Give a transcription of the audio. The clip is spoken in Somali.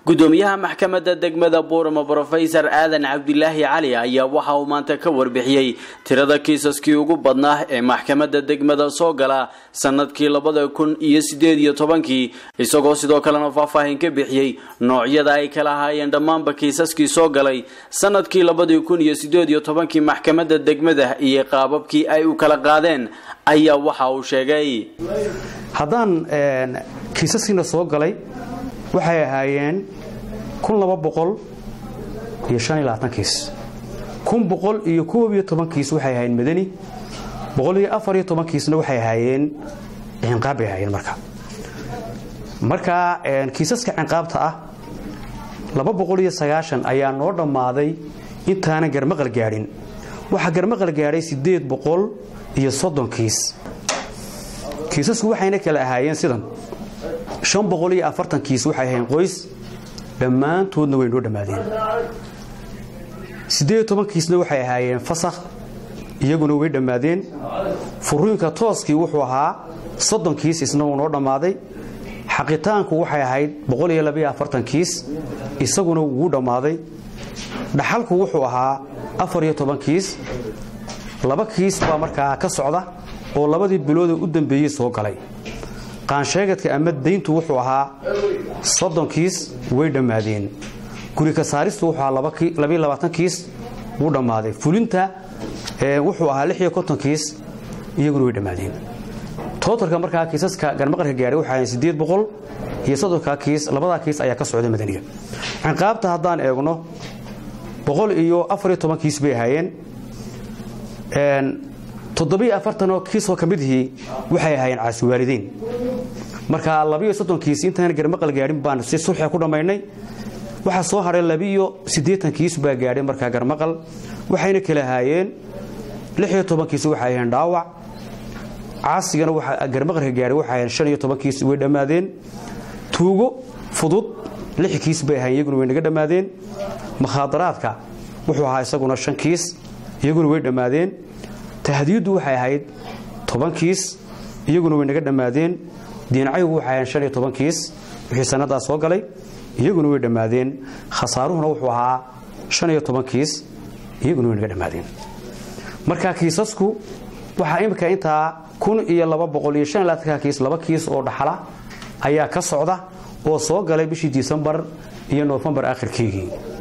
gudoomiyaha maxkamadda degmada buurama brofesor aadan cabdilaahi cali ayaa waxa uu maanta ka warbixiyey tirada kiisaskii ugu badnaa ee maxkamadda degmada soo gala sanadkii labada kun iyo sideed iyo tobankii isagoo sidoo kalena faahfaahin ka bixiyey noocyada ay kala ahaayeen dhammaanba kiisaskii soo galay sanadkii labadii kun iyo sideed iyo tobankii maxkamadda degmada iyo qaababkii ay u kala qaadeen ayaa waxa uu sheegay haddaan kiisaskiina soo galay waxay ahaayeen kun laba boqol iyo shan iyo labaatan kiis kun boqol iyo koob iyo toban kiis waxay ahaayeen madani boqol iyo afar iyo toban kiisna waxay ahaayeen cinqaab bay ahaayeen marka marka kiisaska cinqaabta ah laba boqol iyo sagaashan ayaa noo dhammaaday intaanan garmaqal gaadhin waxaa garmaqal gaadhay siddeed boqol iyo soddon kiis kiisasku waxayna kala ahaayeen sidan shan boqol iyo afartan kiis waxay ahayn qoys dhammaantoodna way noo dhammaadeen siddeed toban kiisna waxay ahaayeen fasakh iyaguna way dhammaadeen furiinka tooskii wuxuu ahaa soddon kiis isna wuu noo dhammaaday xaqitaanku waxay ahayd boqol iyo labaiyo afartan kiis isaguna wuu dhammaaday dhaxalku wuxuu ahaa afar iyo toban kiis laba kiis baa markaa ka socda oo labadii bilooda u dambeeyey soo galay qaansheegadka ama dayntu wuxuu ahaa soddon kiis way dhammaadeen guri ka saaristu wuxuu ahaa labaiyo labaatan kiis wuu dhammaaday fulinta wuxuu ahaa lix iyo konton kiis iyaguna way dhammaadeen tootalka markaa kiisaska garmaqarka gaadhay waxay ahayn siddeed boqol iyo soddonka kiis labadaa kiis ayaa ka socda madaniga cinqaabta haddaan eegno boqol iyo afar iyo toban kiis bay ahaayeen toddobiyo afartanoo kiisoo ka midihii waxay ahaayeen caasiwaalidiin marka labiyo soddon kiis intaan garmaqal gaadhin baan si sulxiga ku dhammaynay waxaa soo hadhay labiyo siddeetan kiis baa gaadhay markaa garmaqal waxayna kala ahaayeen lix iyo toban kiis waxay ahayn dhaawac caasigana garmaqalka gaadhay waxay ahayn shan iyo toban kiis way dhammaadeen tuugo fudud lix kiis bay ahayn iyaguna way naga dhammaadeen makhaadaraadka wuxuu ahaa isaguna shan kiis iyaguna way dhammaadeen tahdiyaddu waxay ahayd toban kiis iyaguna way naga dhammaadeen diinacaygu waxay ahayn shan iyo toban kiis wixii sannadaa soo galay iyaguna way dhammaadeen khasaaruhuna wuxuu ahaa shan iyo toban kiis iyaguna way naga dhammaadeen marka kiisasku waxaa imika intaa kun iyo laba boqol iyo shan iyo labaatanka kiis laba kiis oo dhaxala ayaa ka socda oo soo galay bishii disembar iyo noofembar akhirkeygii